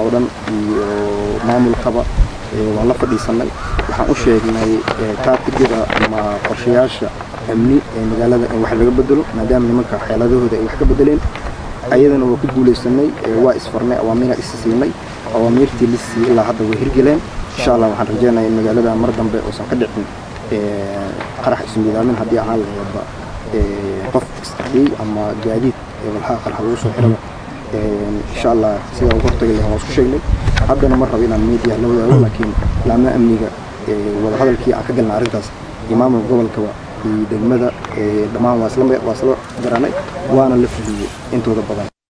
oo dhan iyo maamulkaba waan la fadhiisanay waxaan u sheegnay taatigada ama qorshayaasha amni ee magaalada in wax laga bedelo maadaama nimanka xeeladahooda ay wax ka bedeleen ayadana waa ku guulaysanay waa isfarnay awaamiina is siinay awaamiirtii la siiyey ilaa hadda way hirgeleen insha allah waxaan rajeynayaa in magaalada mar dambe uusan ka dhicin qarax ismiidaamin haddii ahaan laheedba qof istariyey ama gaadiid walxaha qarax lagu soo xiraba insha allah sidaa uga hortagi lahayn waan isku sheegnay haddana ma rabo inaan media la wadaago laakiin laama amniga wadahadalkii aan ka galnay arrintaas iyo maamulka gobolkaba iyo degmada dhammaan waa isla garanay waana la fuliyey intooda badan